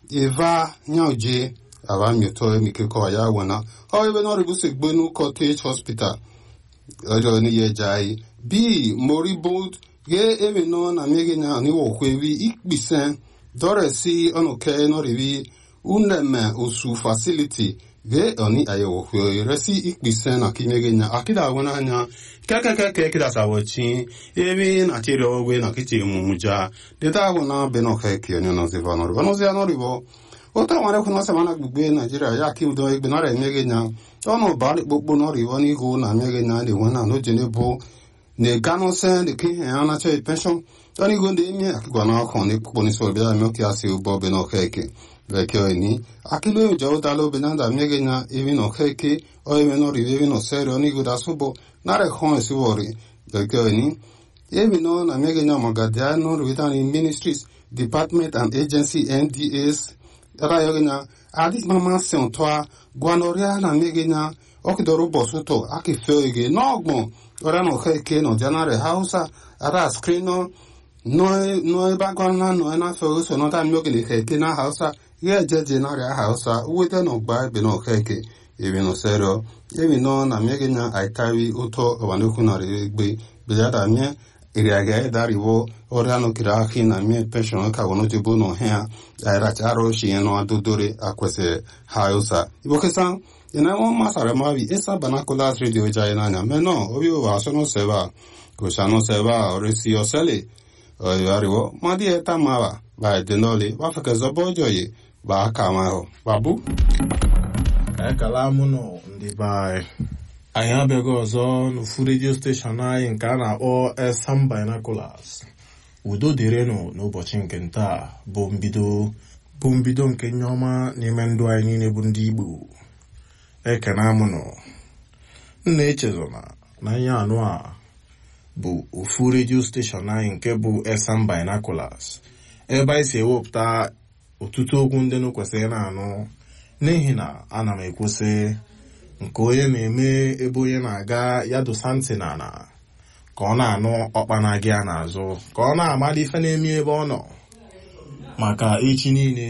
eva nyauje ava mioto emike kọwa ya wena ọ ebe na ọrịbụ si gbenu cottage hospital ọjọọ ni ye jai b moribund ge ebe no na mege nya ni wo kwewi ikpisen dore si ono ke no rivi uneme osu facility ge oni aye wo kwe resi ikpisen na kimege nya akida wona anya keke keke kida sawo chi ebe na tiri ogwe na kiti mumuja deta wona be no ke ki onyo no ziva no rivo no zia no rivo ota nwere kwụ nọsị mana gbugbe naijiria ya ka udo egbe nara emeghe nya ọnụ bari kpokpo nọrọ n'ihu na emeghe nya na-enwe na n'ojene bụ na-eganụsị dịka ihe ya nacha penshọn tọ́ni gonde mi akigwa na ọkàn ní púpọ̀ ní sọ̀rọ̀ bí i mẹ́kì àti ọgbọ́ ọbẹ̀ náà kẹ́ẹ̀kẹ́ bẹ̀kẹ́ ọ̀ ní akíló ìjọ ó dá lóbi náà dàmí ẹgẹ́ na ebi náà kẹ́ẹ̀kẹ́ ọ ebi náà rí ebi náà sẹ́rẹ̀ onígbòdà sọ́bọ̀ náà rẹ̀ kàn ẹ̀ sí wọ̀rì bẹ̀kẹ́ ọ̀ ní ebi náà na mẹ́gẹ́ na mọ̀gàdìá náà rí wíta ní ministries department and agency ndas ra yọgẹ́ na adi mama sẹ̀n tọ́ a gwanọrịa na mẹ́gẹ́ na ọkịdọrọ ụbọchị ụtọ akịfẹ́ oge n'ọgbọ̀n ọrịa na kẹ́ẹ̀kẹ́ na janarị hausa ara skrin náà no ebe agwa na no na fe so no ta myoke ni keke na hausa ye jeje na ria hausa wete no gba ebe no keke ebe no serio ebe no na mege na aitari uto obanoku na regbe beja da mie iri aga e dari wo ora no kira aki na mie pension ka wono jibo no hea aira charo shi no adodore akwese hausa ibo kesa ina mo masara mavi esa banakola radio jai na nya meno obi wa so no seba ko shano seba oresi osele oyariwo madi eta mawa ba denoli wa feke zobo joye ba aka ma ho babu ekala mụ nọ ndị be anyị anyị abịaghị ọzọ n'ofu redio steshọn anyị nke a na-akpọ esam binoculars udo dịrịnụ n'ụbọchị nke ntaa bụ mbido bụ mbido nke nye ọma n'ime ndụ anyị niile bụ ndị igbo ekene amụnụ nna echezona na ihe anụ a bụ ofu redio steshọn anyị nke bụ esam binoculars ebe anyị si ewepụta ọtụtụ okwu ndị nụ kwesịrị na-anụ n'ihi na ana m ekwusị nke onye na-eme ebe onye na-aga ya dosa ntị n'ala ka ọ na-anụ ọkpana gị a n'azụ ka ọ na-amali ife na-eme ebe ọ nọ maka echi niile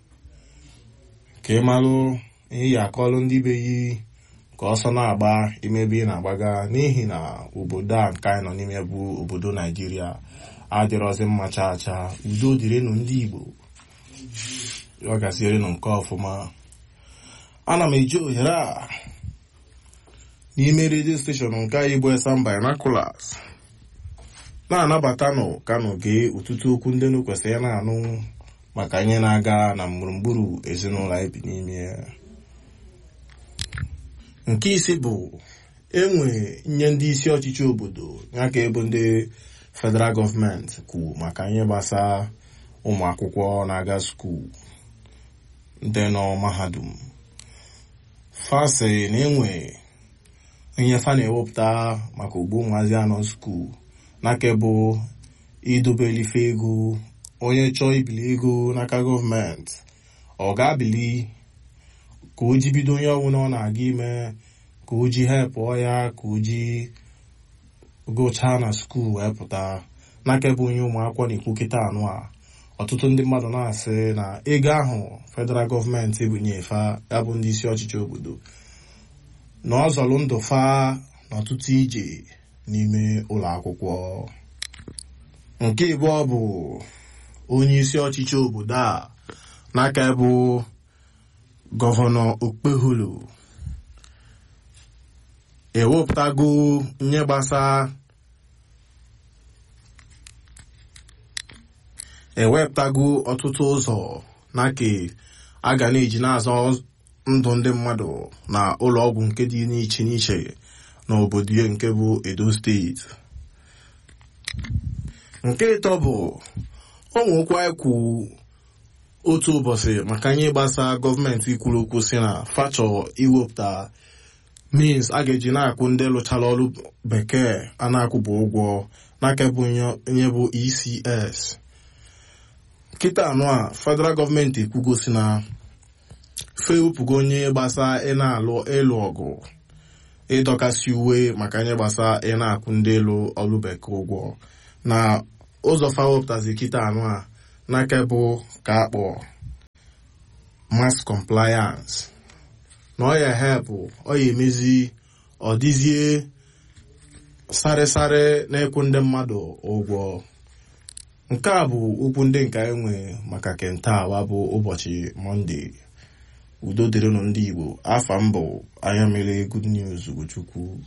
ka ị malụ ihe ya akọlụ ndị be yi ka ọsọ na-agba imebe ị na-agbaga n'ihi na obodo a nke anyị nọ n'ime bụ obodo naijiria adịrọzi mma chaa chaa udo dịrịnụ ndị igbo ọ gasịrịnụ nke ọfụma ana m eji ohere a n'ime redio steshọn nke anyị bụ esam binoculars na-anabatanụ kanụ gee ọtụtụ okwu ndị nụ kwesịrị na-anụ maka ihe na-aga na gburugburu ezinụlọ anyị bi n'ime ya nke isi bụ enwe nye ndị isi ọchịchị obodo ya ka ebu ndị federal gọọmenti kwu maka ihe gbasara ụmụ akwụkwọ na-aga skuul ndị nọ mahadum fasi na enwe ihe fa na-ewepụta maka ogbo ụmụazị anọ skuul n'aka bụ idobelife ego onye chọọ ibili ego n'aka gọọmenti ọ ga-abili ka o ji bido onye ọbụla ọ na-aga ime ka o ji hepụọ ya ka o ji gụchaa na skuul wee pụta n'aka bụ onye ụmụakwụkwọ na-ekwu kịta anụ a ọtụtụ ndị mmadụ na-asị na ego ahụ federal gọọmenti ebunyefa ya bụ ndị isi ọchịchị obodo na ọ zọrọ ndụ fa n'ọtụtụ ije n'ime ụlọ akwụkwọ nke ịbụọ bụ onye isi ọchịchị obodo a n'aka bụ gọvanọ okpeholo ewepụtago nye gbasa ewepụtago ọtụtụ ụzọ n'aka a ga na-eji na-azọ ndụ ndị mmadụ na ụlọ ọgwụ nke dị n'iche n'iche n'obodo ya nke bụ edo steeti nke ịtọ bụ ụmụokwu ekwu otu ụbọchị maka ihe gbasa gọọmenti ikwuru okwu si na fachọ iwepụta means a ga-eji na-akwụ ndị lụchara ọrụ bekee a na-akwụbụ ụgwọ n'aka bụ onye bụ ecs kịta anụ a federal gọọmenti ekwugosi na fewepụgo onye gbasa ị na-alụ ịlụ ọgụ ịdọkasị uwe maka ihe gbasa ị na-akwụ ndị elu ọrụ bekee ụgwọ na ụzọ fa wepụtazi kịta anụ a n'aka bụ ka akpọ mass compliance na ọ ya helpụ ọ ya emezi ọ dịzie sarịsarị na-ekwu ndị mmadụ ụgwọ nke a bụ okwu ndị nke anyị nwe maka kentawa bụ ụbọchị mọnde udo dịrịnụ ndị igbo afa mbụ anya mere good news ugochukwu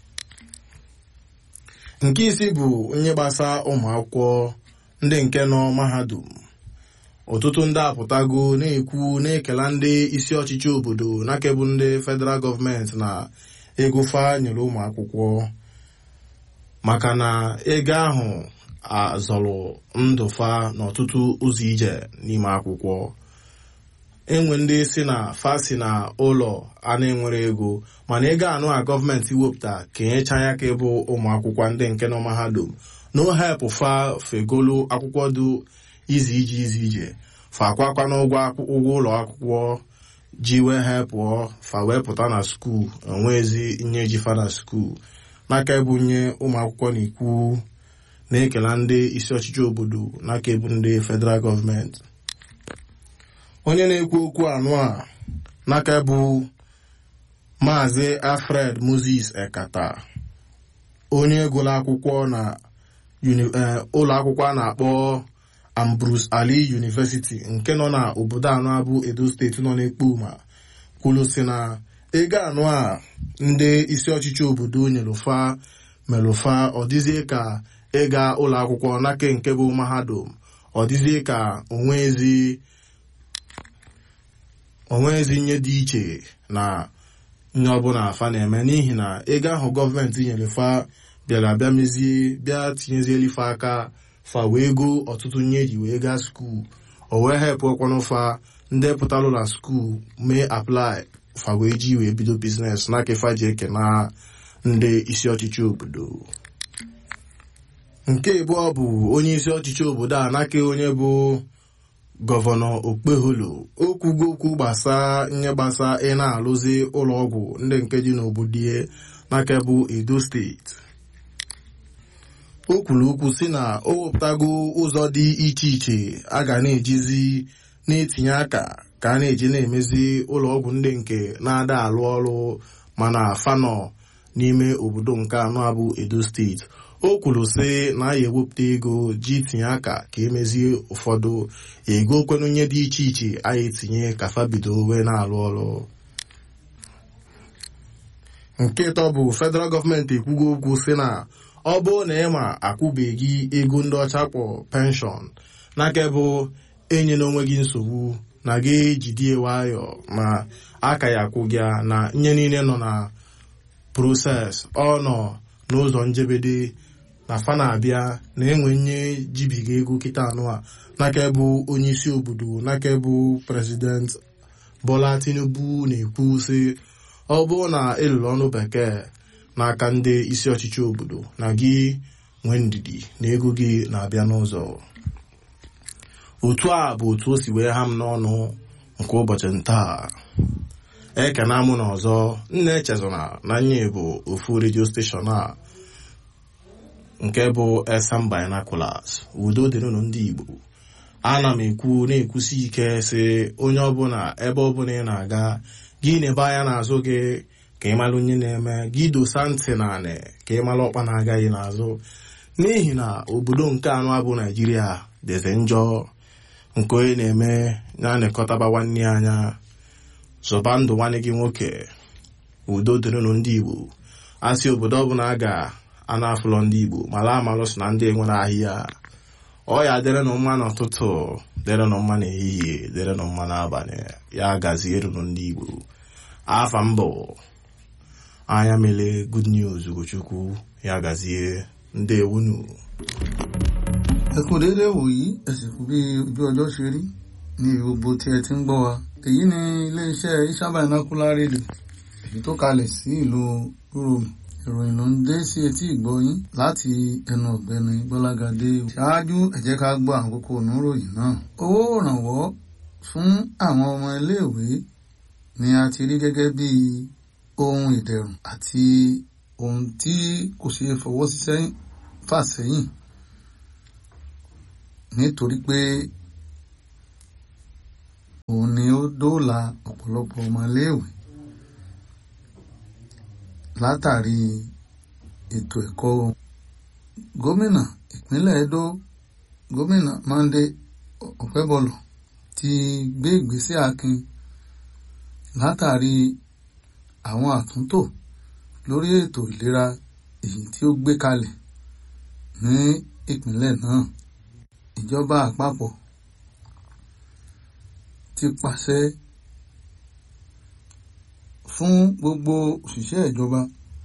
nke isi bụ nye gbasa ụmụ akwụkwọ ndị nke nọ mahadum ọtụtụ ndị apụtago na-ekwu na-ekela ndị isi ọchịchị obodo na-akebụ ndị federal gọọmenti na ego fa nyere ụmụ akwụkwọ maka na ego ahụ azọrọ ndụ fa n'ọtụtụ ụzọ ije n'ime akwụkwọ enwe ndị si na fa si na ụlọ a na-enwere ego mana ego anụ a gọọmenti wepụta ka enyecha ya ka ịbụ ụmụ akwụkwọ ndị nke nọ mahadum no help fa fegolo akwụkwọ dị izi ije izi ije fa akwakwa n'ụgwọ ụgwọ ụlọ akwụkwọ ji wee hepụọ fa wee pụta na skuul enwezi nye ji fa na skuul n'aka ebunye ụmụ akwụkwọ na ikwu na-ekela ndị isi ọchịchị obodo n'aka ebu ndị federal gọọmenti onye na-ekwu okwu anụ a n'aka bụ maazị alfred moses ekata onye gụrụ akwụkwọ na ụlọ akwụkwọ a na-akpọ ambrose ali university nke nọ na obodo anọ abụ edo steeti nọ n'ekpo ma kwulu si na ego anụ a ndị isi ọchịchị obodo nyelufa melụfa ọ dịzie ka ịga ụlọ akwụkwọ n'aka nke bụ mahadum ọ dịzie ka onwezi nye dị iche na nye ọbụla afa na-eme n'ihi na ego ahụ gọọmenti nyere fa bịara bịa mezie bịa tinyezieli fa aka fa wee go ọtụtụ nye ji wee gaa skuul o wee hepụ ọkwanụ fa ndị pụtalụ na skuul mee aplai fa wee ji wee bido biznes n'aka fa ji eke na ndị isi ọchịchị obodo nke abụọ bụ onye isi ọchịchị obodo a n'aka onye bụ gọvanọ okpeholo okwugo okwu gbasa nye gbasa ị na-alụzi ụlọọgwụ ndị nke dị n'obodo ya n'aka bụ edo steeti o kwuru okwu si na o wepụtago ụzọ dị iche iche a ga na-ejizi na-etinye aka ka a na-eji na-emezi ụlọọgwụ ndị nke na-ada alụ ọrụ mana fanọ n'ime obodo nke anọ abụ edo steeti o kwuru sị na ya ewepụta ego ji tinye aka ka emezie ụfọdụ ego kwenunye dị iche iche a ya etinye ka fabido wee na-alụ ọrụ nke ịtọ bụ federal gọọmenti ekwugo okwu sị na ọ bụrụ na ị ma akwụbeghị ego ndị ọcha kpọ penshọn n'aka bụ enye n'onwe gị nsogbu na gị jidie nwayọ ma aka ya akwụ gị na nye niile nọ na proses ọ nọ n'ụzọ njebede na fa na-abịa na enwe nye jibiga ego kịta anụ a n'aka bụ onye isi obodo n'aka bụ prezident bola tinubu na-ekwu sị ọ bụrụ na ịlụrụ ọnụ bekee n'aka ndị isi ọchịchị obodo na gị nwee ndidi na ego gị na-abịa n'ụzọ otu a bụ otu o si wee ha m n'ọnụ nke ụbọchị ntaa ekena mụ na ọzọ nna echezona na nye bụ ofu redio steshọn a nke bụ esam binaculars udo dịrịnụ ndị igbo ana m ekwu na-ekwusi ike sị onye ọbụla ebe ọbụla ị na-aga gị na-ebe anya n'azụ gị ka ị mara onye na-eme gị dosa ntị na anị ka ị mara ọkpa na-agaghị n'azụ n'ihi na obodo nke anọ abụ naijiria dịzi njọ nke onye na-eme na-anịkọtaba nwanne ya anya zọba ndụ nwanne gị nwoke udo dịrịnụ ndị igbo asị obodo ọbụla a ga-ana afụlọ ndị igbo mara amalụ so na ndị enwere ahịa ọ ya dịrịnụ mma n'ụtụtụ dịrịnụ mma n'ehihie dịrịnụ mma n'abalị ya gazierunụ ndị igbo afa mbụ anya mele good news ugochukwu ya gazie ndewunu. ẹ kú déédéé wòyí ẹ sì kú bí ojú ọjọ́ ṣe rí ní gbogbo tí ẹ ti ń gbọ́ wa èyí ni iléeṣẹ́ Isha Binocular Radio èyí tó kalẹ̀ sí ìlú Rome ìròyìn ló ń dé sí etí ìgbọ́yín láti ẹnu ọ̀gbẹ́ni Gbọ́lágadé ṣáájú ẹ jẹ́ ká gbọ́ àwọn kókó oníròyìn náà owó ìrànwọ́ fún àwọn ọmọ iléèwé ni a ti rí gẹ́gẹ́ bí ohun ìdẹ̀rùn àti ohun tí kò ṣeé fọwọ́ sí sẹ́yìn fà sẹ́yìn nítorí pé òun ni ó dóòlà ọ̀pọ̀lọpọ̀ ọmọléèwé látàrí ètò ẹ̀kọ́ gómìnà ìpínlẹ̀ Edo gómìnà Monday Ọ̀pẹ́bọlọ̀ ti gbé ìgbésẹ̀ akin látàrí àwọn àtúntò lórí ètò ìlera èyí tí ó gbé kalẹ̀ ní ìpínlẹ̀ náà ìjọba àpapọ̀ ti pàṣẹ fún gbogbo òṣìṣẹ́ ìjọba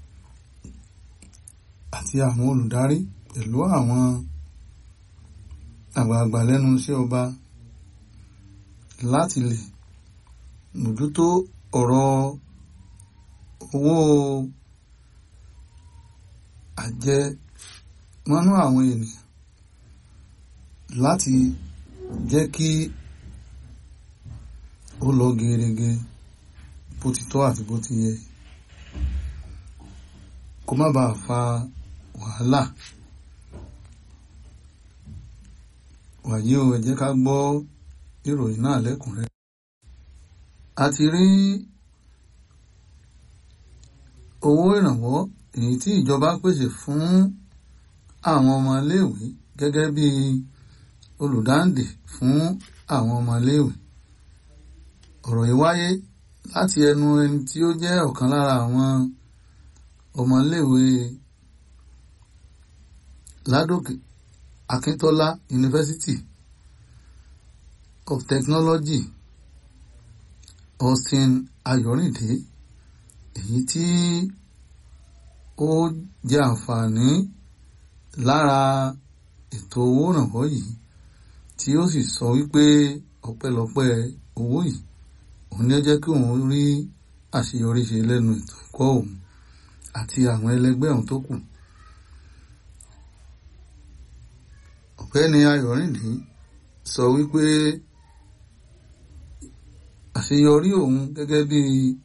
àti àwọn olùdarí pẹ̀lú àwọn àgbààgbà lẹ́nu iṣẹ́ ọba láti lè mójútó ọ̀rọ̀ owó àjẹ mọ́nú àwọn ènìyàn láti jẹ́ kí ó lọ gerege bó ti tọ́ àti bó ti yẹ kó má bàa fa wàhálà wàyí o ẹ jẹ́ ká gbọ́ ìròyìn náà lẹ́kùnrẹ́rẹ́ a ti rí owó ìrànwọ́ èyí tí ìjọba pèsè fún àwọn ọmọléèwé gẹ́gẹ́ bí olùdáǹdè fún àwọn ọmọléèwé ọ̀rọ̀ yìí wáyé láti ẹnu ẹni tí ó jẹ́ ọ̀kan lára àwọn ọmọléèwé Ládòkè Akíntọ́lá University of Technology Austin Ayọ̀rìndé èyí tí ó jẹ́ àǹfààní lára ètò owó ìrànwọ́ yìí tí ó sì sọ wípé ọpẹ́lọpẹ́ owó yìí òun ni ó jẹ́ kí òun rí àṣeyọrí ṣe lẹ́nu ètò ẹ̀kọ́ òun àti àwọn ẹlẹgbẹ́ òun tó kù. ọ̀gbẹ́ni Ayọ̀rìndé sọ wípé àṣeyọrí òun gẹ́gẹ́ bí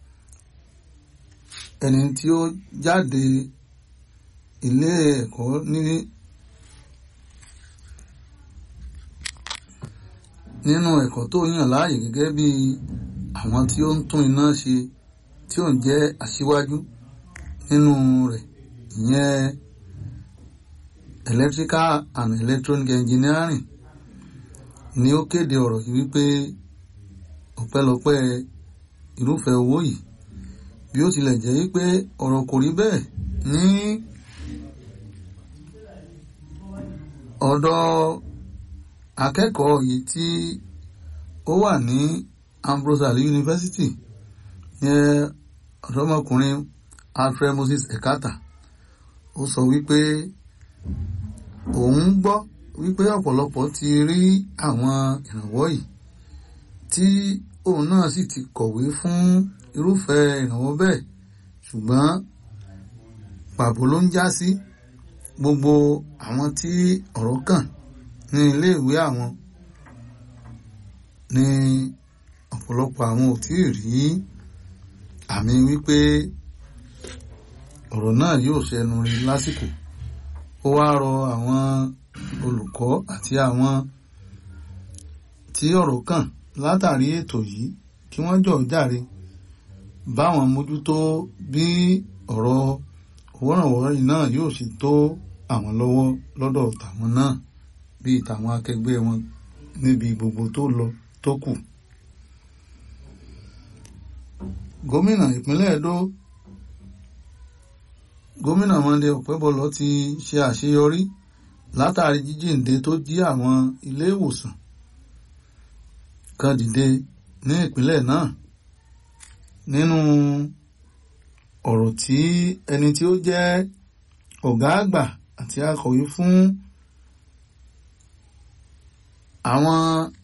ẹni tí ó jáde ilé ẹ̀kọ́ ní nínú ẹ̀kọ́ tó yàn láàyè gẹ́gẹ́ bí àwọn tí ó ń tún iná ṣe tí ó ń jẹ́ aṣíwájú nínú rẹ̀ ìyẹn electrical and electronic engineering ni ó kéde ọ̀rọ̀ yìí wípé ọpẹ́lọpẹ́ irúfẹ́ owó yìí bí ó tilẹ̀ jẹ́ wípé ọ̀rọ̀ kò rí bẹ́ẹ̀ ní ọ̀dọ̀ akẹ́kọ̀ọ́ yìí tí ó wà ní Ambrose Ali University yẹn ọ̀dọ́mọkùnrin Alfred Moses Ekata ó sọ wípé òun gbọ́ wípé ọ̀pọ̀lọpọ̀ ti rí àwọn ìrànwọ́ yìí tí òun náà sì ti kọ̀wé fún irúfẹ́ ìrànwọ́ bẹ́ẹ̀ ṣùgbọ́n pàbó ló ń já sí gbogbo àwọn tí ọ̀rọ̀ kàn ní iléèwé àwọn ní ọ̀pọ̀lọpọ̀ àwọn ò tí ì rí àmì wípé ọ̀rọ̀ náà yóò ṣẹnu rí lásìkò ó wá rọ àwọn olùkọ́ àti àwọn tí ọ̀rọ̀ kàn látàrí ètò yìí kí wọ́n jọ̀ jàre báwọn mójútó bí ọ̀rọ̀ owó ìrànwọ́ yìí náà yóò ṣe tó àwọn lọ́wọ́ lọ́dọ̀ tàwọn náà bíi tàwọn akẹgbẹ́ wọn níbi gbogbo tó lọ tó kù. gómìnà ìpínlẹ̀ Edo gómìnà Monday Ọ̀pẹ́bọlọ̀ ti ṣe àṣeyọrí látàrí jíjíǹde tó jí àwọn ilé ìwòsàn kan dìde ní ìpínlẹ̀ náà nínú ọ̀rọ̀ tí ẹni tí ó jẹ́ ọ̀gá àgbà àti akọ̀wé fún àwọn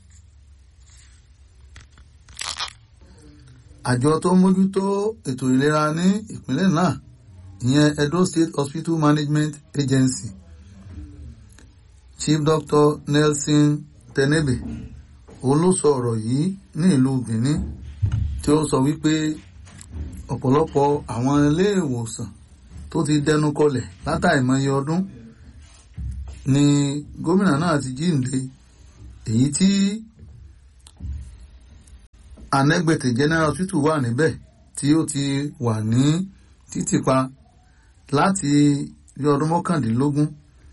àjọ tó mójútó ètò ìlera ní ìpínlẹ̀ náà ìyẹn Edo State Hospital Management Agency Chief Doctor Nelson Tenebe òun ló sọ ọ̀rọ̀ yìí ní ìlú Benin tí ó sọ wípé ọ̀pọ̀lọpọ̀ àwọn ilé ìwòsàn tó ti dẹnu kọlẹ̀ látàìmọye ọdún ni gómìnà náà ti jíǹde èyí tí anẹ́gbẹ̀tẹ̀ general hospital wà níbẹ̀ tí ó ti wà ní títìpa láti bí ọdún mọ́kàndínlógún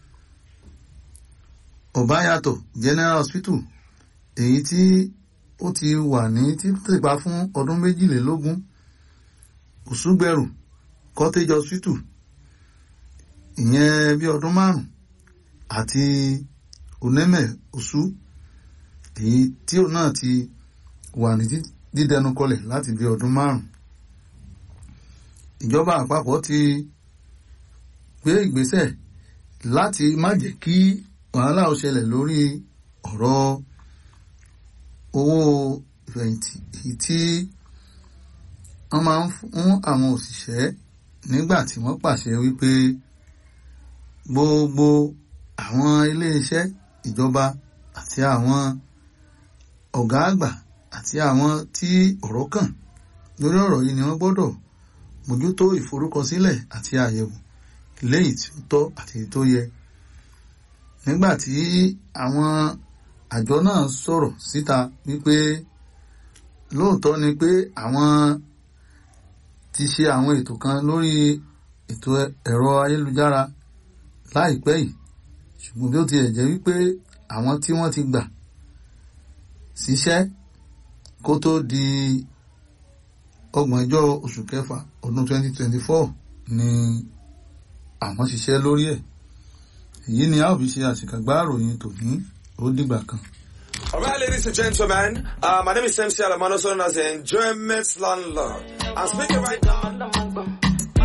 ọ̀báyàtọ̀ general hospital èyí tí ó ti wà ní títìpa fún ọdún méjìlélógún òṣùgbẹ̀rù cottage hospital ìyẹn bí ọdún márùn àti onímẹ̀ oṣù èyí tí òun náà ti wà ní dídẹnu kọlẹ̀ láti bí ọdún márùn ìjọba àpapọ̀ ti gbé ìgbésẹ̀ láti má jẹ́ kí wàhálà ó ṣẹlẹ̀ lórí ọ̀rọ̀ owó ìfẹ̀yìntì èyí tí wọ́n máa ń fún àwọn òṣìṣẹ́ nígbà tí wọ́n pàṣẹ wípé gbogbo àwọn iléeṣẹ́ ìjọba àti àwọn ọ̀gá àgbà àti àwọn tí ọ̀rọ̀ kàn lórí ọ̀rọ̀ yìí ni wọ́n gbọ́dọ̀ mójútó ìforúkọsílẹ̀ àti àyẹ̀wò léyìí tí ó tọ́ àti tó yẹ nígbà tí àwọn àjọ náà sọ̀rọ̀ síta wípé lóòótọ́ ni pé àwọn ti ṣe àwọn ètò kan lórí ètò ẹ̀rọ ayélujára láìpẹ́ yìí ṣùgbọ́n bí ó tiẹ̀ jẹ́ wípé àwọn tí wọ́n ti gbà síṣẹ́ kó tó di ọgbọ̀njọ́ oṣù kẹfà ọdún 2024 ni àwọn ṣiṣẹ́ lórí ẹ̀ èyí ni a ó fi ṣe àṣìkàgbá àròyìn tòní ó dìgbà kan. All right, ladies and gentlemen, uh, my name is MC Alamano, known as the Enjoyment Landlord. I'm speaking right now.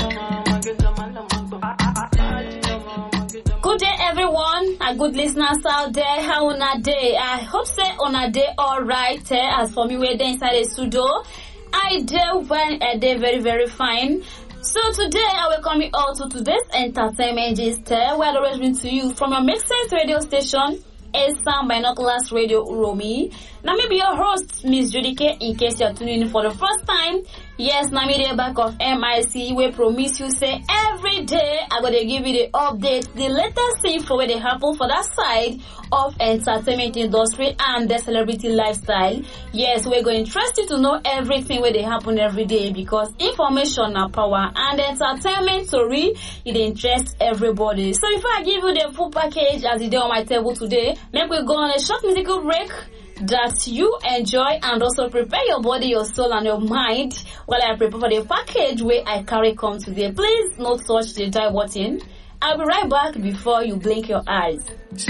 Good day, everyone, and good listeners out there. How una day? I hope say una day all right. Eh? As for me, we're there inside the studio. I do when a day very very fine. So today I welcome you all to today's entertainment gist. eh, Where I always bring to you from your Make Sense radio station. Esan Binoculars Radio Uromi. Now maybe your host, Miss Judy K, in case you're tuning in for the first time. Yes, now me the back of MIC, we promise you say every day I'm gonna give you the update, the latest thing for where they happen for that side of entertainment industry and the celebrity lifestyle. Yes, we're going to trust you to know everything where they happen every day because information are power and entertainment story it interests everybody. So if I give you the full package as it is on my table today, make we go on a short musical break that you enjoy and also prepare your body, your soul and your mind while I prepare for the package where I carry come today. Please not touch the die button. I'll be right back before you blink your eyes.